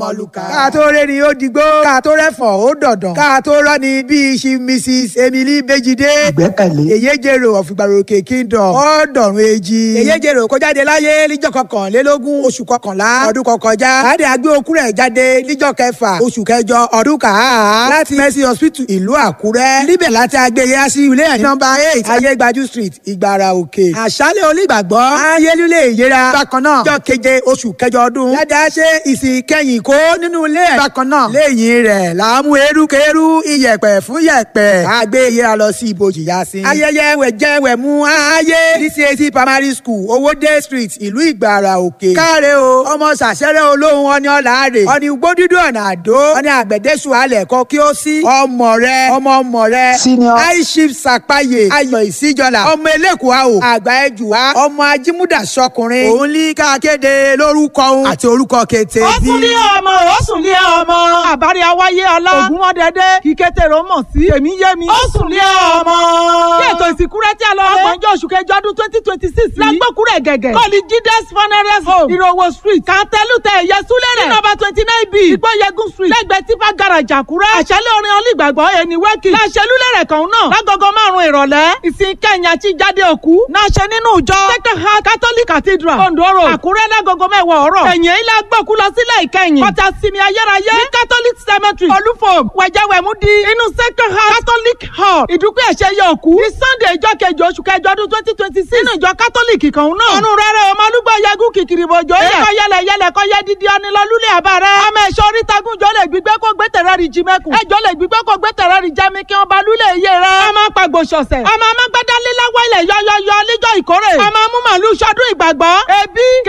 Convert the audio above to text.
mọ̀lùkà. ká tó rẹ́ ni ó digbó ká tó rẹ́fọ̀n ó dọ̀dàn ká tó rọ́ ni bíi ṣi mrs emily bejide. ìgbẹ́kẹ̀lé. èyéjèrò ọ̀fìgbàròkè kingdom ọ̀dọ̀run èjì. èyéjèrò kó jáde láyé níjọ́ kọkànlélógún oṣù kọkànlá ọdún kọkànjá. láti àgbé okú rẹ̀ jáde níjọ́ kẹfà oṣù kẹjọ ọdún kàá. láti mercy hospital ìlú àkúrẹ́. níbẹ̀ láti àgbé yá sí ilé ẹ̀ nọ́mbà eight ayégbájú street ìgbàrà òkè. àṣálẹ̀ onígbàgbọ́ ayélúlé ìyẹra. bákan náà jọ́ keje oṣù kẹjọ ọdún. dáadáa ṣe ìsìn kẹyìn kó nínú ilé ẹ̀. bákan náà lẹ́yìn rẹ̀ làámú erukeru iyẹ̀pẹ̀ fún yẹ̀pẹ̀. àgbé ìyẹra lọ sí ibojì yá sí. ayẹyẹ wẹ̀jẹ wẹ̀mú ayé dcac primary school owóde street ìlú ìgbàrà òkè. káre o ọmọ sàṣẹrẹ olóhùn ọni ọ̀làárẹ̀ ọni gbódúdú ọ̀nà àdó ọni àgbẹ̀dẹ́sù alẹ̀ kọ kí ó sí. ọmọ rẹ ọmọ ọmọ rẹ Senior. aishif sàpàyè ayọ̀ ìsíjọlá ọmọ elékùá o àgbà ẹjùwá ọmọ ajímúdà sọkùnrin òun ní ká kéde lórúkọ òun àti orúkọ kété ó sùn lé ọmọ ó sùn lé ọmọ àbárí awáyé ọlá ògúnmọ́dẹ́dẹ́ kíkétèrò mọ̀ sí èmi yé mi ó sùn lé ọmọ. kí ètò ìsìnkú rẹ tí a lọ rẹ ọgbọ̀njọ́ oṣù kẹjọ ọdún twenty twenty six yìí lágbókùrẹ̀ gẹ̀gẹ̀ kọ́ọ̀lì jídẹ́s funeral home ìrọ̀wọ̀ street kàtẹ́lùtẹ̀ ẹ̀yẹ súlẹ̀ rẹ̀ nọ́mbà twenty nine b ìgbọ́yẹ̀gùn street lẹ́gbẹ̀ẹ́ tifa garage àkúrẹ́ àṣálẹ̀ orin olùgbàgbọ́ ẹni wẹ́kì láṣẹlúlẹ̀rẹ̀ kan náà lágogo márùn-ún ìrọ̀lẹ́ ìsìn kẹyìn àti jáde òkú náà ṣe nínú ìjọ second heart catholic cathedral ondo road àkúrẹ́ lágogo mẹ́wàá ọ̀rọ̀ ẹ̀yìn ilé agbóku lọ sílẹ̀ ìkẹyìn pátá sinmi ayérayé ní catholic cemetery olúfòm wẹ̀jẹ̀wẹ̀mú di inú second heart catholic hall ìdúpẹ́ ẹ̀ṣẹ̀ yẹ òkú ní sunday ìjọ kejì oṣù kẹjọ ọdún twenty twenty six nínú ìjọ catholic kan náà ọ̀run rẹ̀rẹ̀ ọmọ olúgbọ̀ yẹgùn kìkìrì bòjò yẹ kọ́ yẹlẹ yẹlẹ kọ́ yẹ dídí ọ̀nìlọ́lúlẹ̀ àbárẹ́ ọmọ ẹ̀ṣọ́ orítagun jọ lè gbígbé kó gbé tẹ̀rẹ́ rí jí mẹ́kùn ẹjọ́ lè gbígbé kó gbé tẹ̀rẹ́ rí jẹ́mi kí wọ́n ba lúlẹ̀ iye rẹ̀ ọmọ pàgbò ṣọ̀ṣẹ̀ ọmọ amágbádá líláwọ́ ilẹ̀ yọyọyọ níjọ́ ìkórè ọmọ amúmọ̀lú sọdún ìgbàgbọ́ ebi